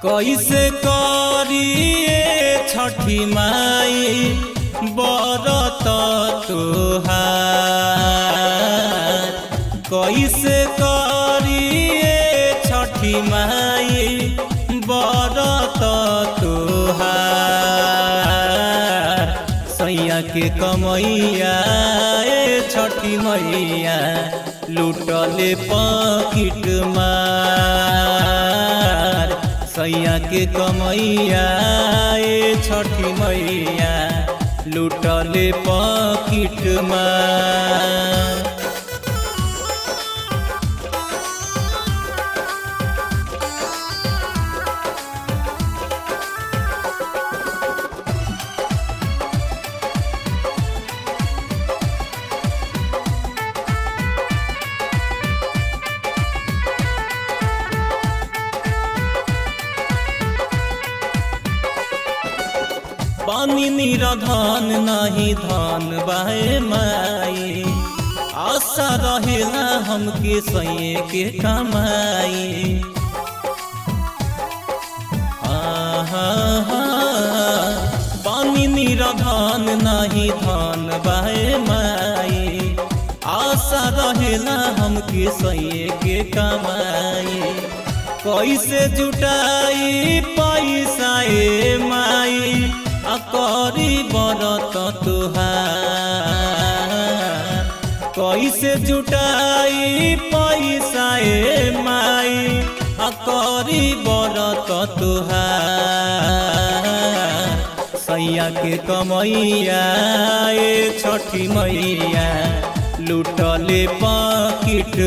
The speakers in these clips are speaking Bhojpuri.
कैसे करिए छठी माई बरत तुहार कैसे करिए छठी माई बरत तुहार सैया के कमैया ए छठी मैया लूटले पकिट मार सैया के कमैया ए छठी मैया लूटले पकिट मार पानी निरधन नहीं धन बाहे माई आशा रहेला हमके सैये के कमाई पानी निरधन नहीं धन बाहे माई आशा रहेला हमके सैये के कमाई कैसे जुटाई पैसा ए माई करी बरत तुहार कैसे जुटाई पैसा ए माई करी बरत तुहार सैया के कमैया ए छठी मैया लूटले पकिट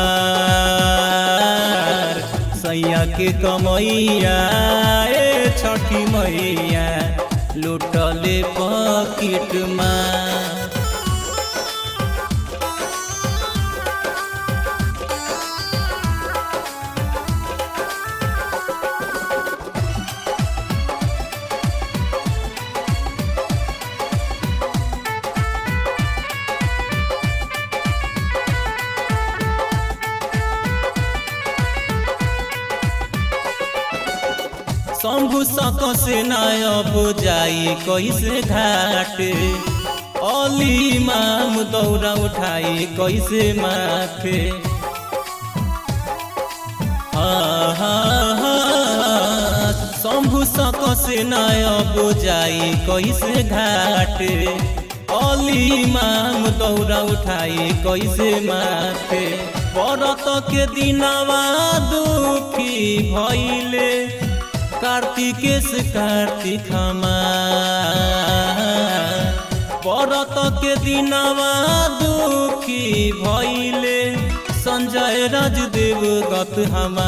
मार सैया के कमैया ए छठी मैया लूटले पकिट मार शंभु सक से नायब जाई कैसे घाट अली माम दौरा उठाई कैसे माथे शंभु सक से नायब जाई कैसे घाट अली माम दौरा उठाई कैसे माथे परत के दिनवा दुखी भैले कार्तिकेश कार्तिक परत के दिनवा दुखी भैले संजय राजदेव गत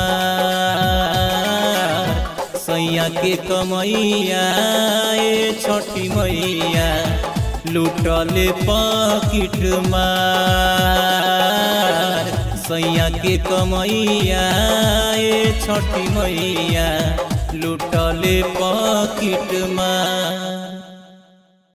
हमार सैया के कमैया ए छठी मैया लूटले पकिट मार सैया के कमैया ए छठी मैया लूटले पकिट मार